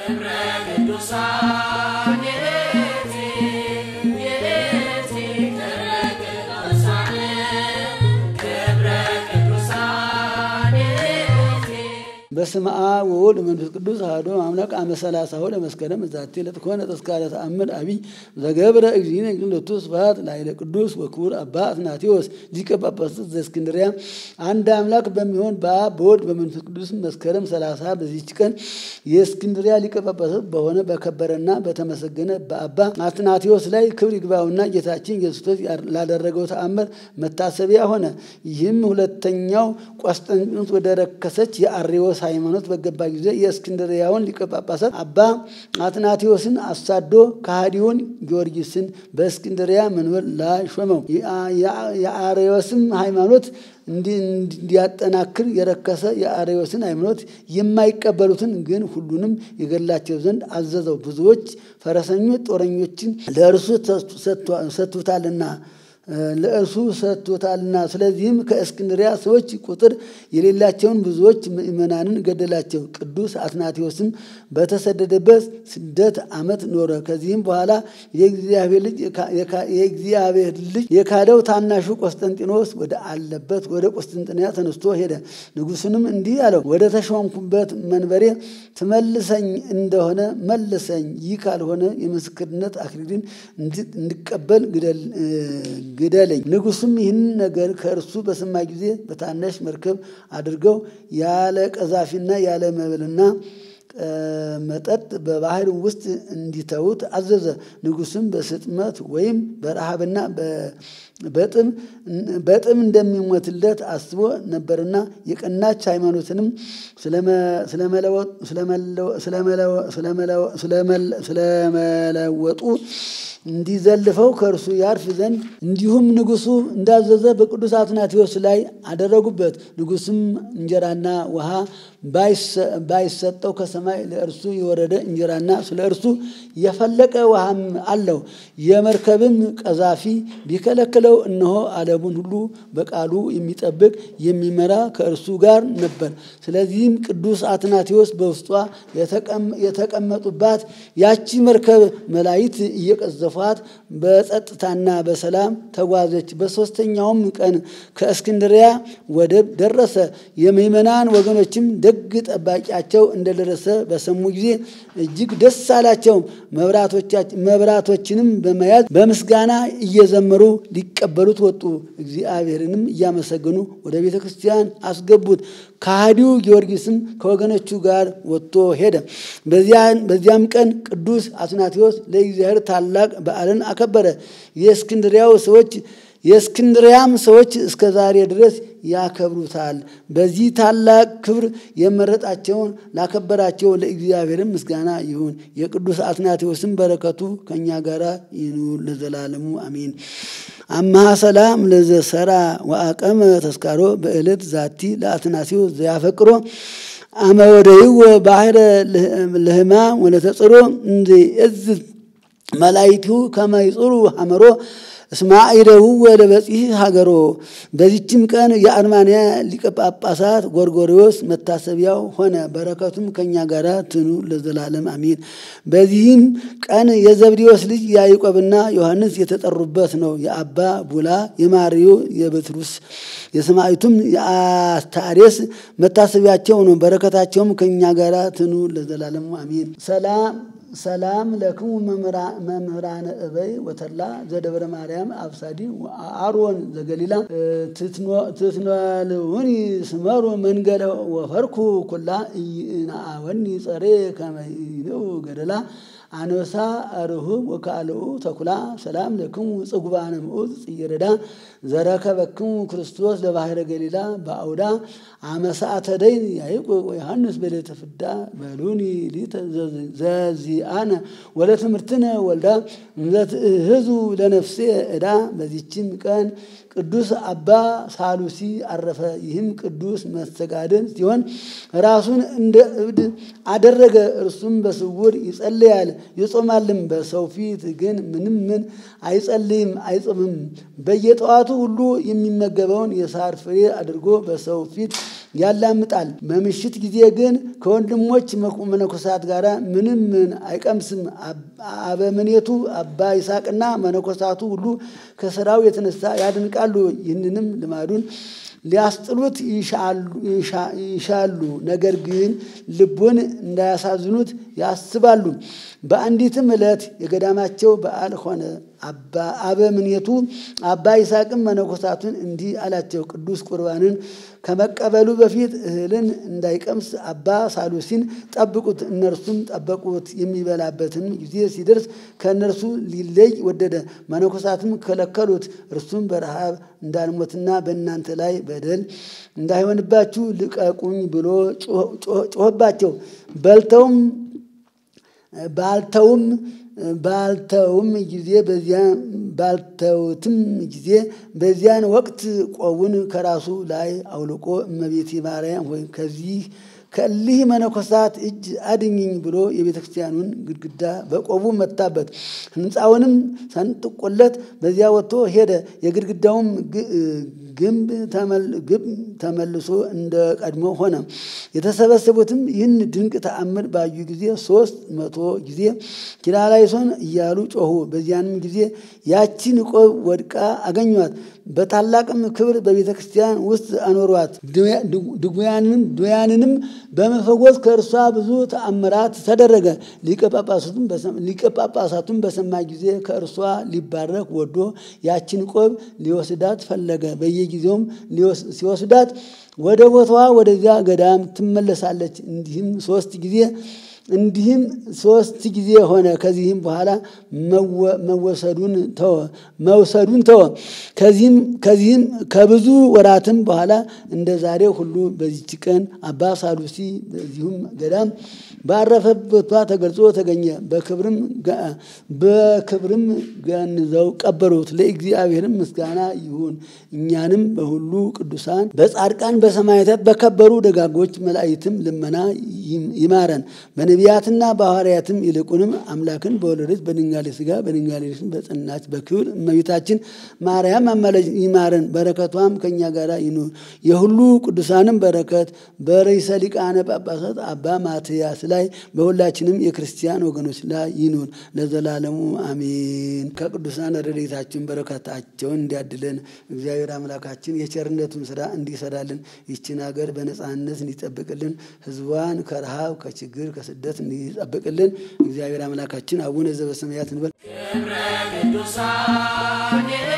ክብረ ቅዱሳን የእቲ የእቲ ክብረ ቅዱሳን ክብረ ቅዱሳን የእቲ በስመ አብ ወወልድ ወመንፈስ ቅዱስ አሐዱ አምላክ አመ ሰላሳሁ ለመስከረም ዛቲ ዕለት ኮነ ተስካረ ተአምር አቢይ ዘገብረ እግዚእነ ግንለቱ ስብሐት ላዕለ ቅዱስ ወክቡር አባ አትናቴዎስ ሊቀ ጳጳሳት ዘእስክንድርያ። አንድ አምላክ በሚሆን በአብ በወልድ በመንፈስ ቅዱስ መስከረም ሰላሳ በዚህች ቀን የእስክንድርያ ሊቀ ጳጳሳት በሆነ በከበረና በተመሰገነ በአባ አትናቴዎስ ላይ ክብር ይግባውና ጌታችን ኢየሱስ ክርስቶስ ላደረገው ተአምር መታሰቢያ ሆነ። ይህም ሁለተኛው ቆስጠንጢኖስ ወደ ረከሰች የአርዮስ ሃይማኖት በገባ ጊዜ የእስክንድርያውን ሊቀ ጳጳሳት አባ አትናቴዎስን አሳዶ ከሃዲውን ጊዮርጊስን በእስክንድርያ መንበር ላይ ሾመው። የአርዮስም ሃይማኖት እንዲያጠናክር የረከሰ የአርዮስን ሃይማኖት የማይቀበሉትን ግን ሁሉንም የገላቸው ዘንድ አዘዘው። ብዙዎች ፈረሰኞች ጦረኞችን ለእርሱ ሰጥቶታልና ለእርሱ ሰጥቶታልና። ስለዚህም ከእስክንድሪያ ሰዎች ቁጥር የሌላቸውን ብዙዎች ምእመናንን ገደላቸው። ቅዱስ አትናቴዎስም በተሰደደበት ስደት ዓመት ኖረ። ከዚህም በኋላ የእግዚአብሔር ልጅ የእግዚአብሔር ልጅ የካደው ታናሹ ቆስጠንጢኖስ ወደ አለበት ወደ ቆስጠንጥንያ ተነስቶ ሄደ። ንጉሱንም እንዲህ አለው፣ ወደ ተሾምኩበት መንበሬ ትመልሰኝ እንደሆነ መልሰኝ፣ ይህ ካልሆነ የምስክርነት አክሊልን እንድቀበል ግደለኝ። ንጉሱም ይህን ነገር ከእርሱ በሰማ ጊዜ በታናሽ መርከብ አድርገው ያለ ቀዛፊና ያለ መብልና መጠጥ በባህር ውስጥ እንዲተዉት አዘዘ። ንጉሱም በስጥመት ወይም በረሃብና በጥም እንደሚሞትለት አስቦ ነበርና የቀናች ሃይማኖትንም ስለመለወጡ እንዲዘልፈው ከእርሱ ያርፍ ዘንድ እንዲሁም ንጉሱ እንዳዘዘ በቅዱስ አትናቴዎስ ላይ አደረጉበት። ንጉስም እንጀራና ውሃ ባይሰጠው ከሰማይ ለእርሱ የወረደ እንጀራና ስለ እርሱ የፈለቀ ውሃም አለው። የመርከብም ቀዛፊ ቢከለክለው እነሆ ዓለሙን ሁሉ በቃሉ የሚጠብቅ የሚመራ ከእርሱ ጋር ነበር። ስለዚህም ቅዱስ አትናቴዎስ በውስጧ የተቀመጡባት ያቺ መርከብ መላይት እየቀዘፏት በጸጥታና በሰላም ተጓዘች። በሦስተኛውም ቀን ከእስክንድሪያ ወደብ ደረሰ። የምዕመናን ወገኖችም ደግ ጠባቂያቸው እንደደረሰ በሰሙ ጊዜ እጅግ ደስ አላቸው። መብራቶችንም በመያዝ በምስጋና እየዘመሩ ሊቀበሉት ወጡ። እግዚአብሔርንም እያመሰገኑ ወደ ቤተ ክርስቲያን አስገቡት። ከሃዲው ጊዮርጊስም ከወገኖቹ ጋር ወጥቶ ሄደ። በዚያም ቀን ቅዱስ አትናቴዎስ ለእግዚአብሔር ታላቅ በዓልን አከበረ። የእስክንድሪያው ሰዎች የእስክንድሪያም ሰዎች እስከ ዛሬ ድረስ ያከብሩታል። በዚህ ታላቅ ክብር የመረጣቸውን ላከበራቸው ለእግዚአብሔርም ምስጋና ይሁን። የቅዱስ አትናቴዎስም በረከቱ ከእኛ ጋር ይኑር ለዘላለሙ አሜን። አምሃ ሰላም ለዘሰራ ወአቀመ ተስካሮ በዕለት ዛቲ ለአትናቴዎስ ዘያፈቅሮ አመ ወደይዎ ባሕረ ለህማ ወለተጽሮ እንዘ እዝ መላይቱ ከመ ይጽሩ ሐመሮ እስማዒደው ወደ በጺሕ ሀገሮ። በዚችም ቀን የአርማንያ ሊቀ ጳጳሳት ጎርጎሪዎስ መታሰቢያው ሆነ። በረከቱም ከእኛ ጋር ትኑ ለዘላለም አሜን። በዚህም ቀን የዘብዴዎስ ልጅ ያዕቆብና ዮሐንስ የተጠሩበት ነው። የአባ ቡላ፣ የማርዮ፣ የበትሩስ የሰማዕቱም የአስታሬስ መታሰቢያቸው ነው። በረከታቸውም ከእኛ ጋር ትኑ ለዘላለሙ አሜን። ሰላም ሰላም ለክሙ መምህራነ እበይ ወተላ ዘደብረ ማርያም አብሳዲ አሮን ዘገሊላ ትትነልውኒ ስመሩ መንገለ ወፈርኩ ኩላ ኢይንአወኒ ጸሬ ከመይንኡ ገደላ አንበሳ አርሁብ ወካልኡ ተኩላ ሰላም ለክሙ ጽጉባነ ምዑዝ ጽየረዳ ዘረከበክሙ ክርስቶስ ለባሕረ ገሊላ በአውዳ አመሳአተ ደይን ያዕቆብ ወዮሐንስ በሌተ ፍዳ በሉኒ ሊተ ዘዚአነ ወለትምህርትነ ወልዳ ዘትእህዙ ለነፍሴ ዕዳ። በዚችም ቀን ቅዱስ አባ ሳሉሲ አረፈ። ይህም ቅዱስ መስተጋድል ሲሆን ራሱን እንደ እብድ አደረገ። እርሱም በስውር ይጸልያል ይጾማልም፣ በሰው ፊት ግን ምንም ምን አይጸልይም አይጾምም። በየጠዋቱ ሁሉ የሚመገበውን የሳር ፍሬ አድርጎ በሰው ፊት ያላምጣል። በምሽት ጊዜ ግን ከወንድሞች መነኮሳት ጋር ምንም ምን አይቀምስም። አበምኔቱ አባ ይስሐቅና መነኮሳቱ ሁሉ ከስራው የተነሳ ያድንቃሉ። ይህንንም ልማዱን ሊያስጥሉት ይሻሉ፣ ነገር ግን ልቡን እንዳያሳዝኑት ያስባሉ። በአንዲትም ዕለት የገዳማቸው በዓል ሆነ። አበምኔቱ አባ ይስሐቅም መነኮሳቱን እንዲህ አላቸው። ቅዱስ ቁርባንን ከመቀበሉ በፊት እህልን እንዳይቀምስ አባ ሳሉሲን ጠብቁት። እነርሱም ጠበቁት። የሚበላበትን ጊዜ ሲደርስ ከእነርሱ ሊለይ ወደደ። መነኮሳትም ከለከሉት። እርሱም በረሃብ እንዳልሞትና በእናንተ ላይ በደል እንዳይሆንባችሁ ልቀቁኝ ብሎ ጮኸባቸው። በልተውም ባልተውም ባልተውም ጊዜ በዚያ ባልተውትም ጊዜ በዚያን ወቅት ቆቡን ከራሱ ላይ አውልቆ እመቤቴ ማርያም ሆይ ከዚህ ከእሊህ መነኮሳት እጅ አድኝኝ ብሎ የቤተ ክርስቲያኑን ግድግዳ በቆቡ መታበት። ሕንፃውንም ሰንጥቆለት በዚያ ወጥቶ ሄደ። የግድግዳውም ግንብ ተመልሶ እንደ ቀድሞ ሆነ። የተሰበሰቡትም ይህን ድንቅ ተአምር ባዩ ጊዜ ሶስት መቶ ጊዜ ኪርያላይሶን እያሉ ጮኹ። በዚያንም ጊዜ ያቺን ቆብ ወድቃ አገኟት። በታላቅም ክብር በቤተ ክርስቲያን ውስጥ አኖሯት። ድውያንንም በመፈወስ ከእርሷ ብዙ ተአምራት ተደረገ። ሊቀ ጳጳሳቱም በሰማ ጊዜ ከእርሷ ሊባረክ ወዶ ያችን ቆብ ሊወስዳት ፈለገ። በየጊዜውም ሲወስዳት ወደ ቦታዋ ወደዚያ ገዳም ትመለሳለች። እንዲህም ሶስት ጊዜ እንዲህም ሶስት ጊዜ ሆነ። ከዚህም በኋላ መወሰዱን ተወ መውሰዱን ተወ። ከዚህም ከዚህም ከብዙ ወራትም በኋላ እንደ ዛሬው ሁሉ በዚች ቀን አባ ሳሉሲ በዚሁም ገዳም ባረፈበቷ ተገልጾ ተገኘ። በክብርም በክብርም ገንዘው ቀበሩት። ለእግዚአብሔርም ምስጋና ይሁን። እኛንም በሁሉ ቅዱሳን በጻድቃን በሰማዕታት በከበሩ ደጋጎች መላእክትም ልመና ይማረን። በነቢያትና በሐዋርያትም ይልቁንም አምላክን በወለደች በድንጋሌ ሥጋ በድንጋሌ ነፍስ በጸናች በክብር እመቤታችን ማርያም አማላጅ ይማረን። በረከቷም ከእኛ ጋር ይኑር። የሁሉ ቅዱሳንም በረከት በርዕሰ ሊቃነ ጳጳሳት አባ ማትያስ ላይ በሁላችንም የክርስቲያን ወገኖች ላይ ይኑር ለዘላለሙ አሜን። ከቅዱሳን ረድኤታችን በረከታቸውን እንዲያድለን እግዚአብሔር አምላካችን የቸርነቱን ስራ እንዲሰራልን ይችን ሀገር በነፃነት እንዲጠብቅልን ሕዝቧን ከረሃብ ከችግር ከስደት እንዲጠብቅልን እግዚአብሔር አምላካችን አቡነ ዘበሰማያት እንበል። ክብረ ቅዱሳን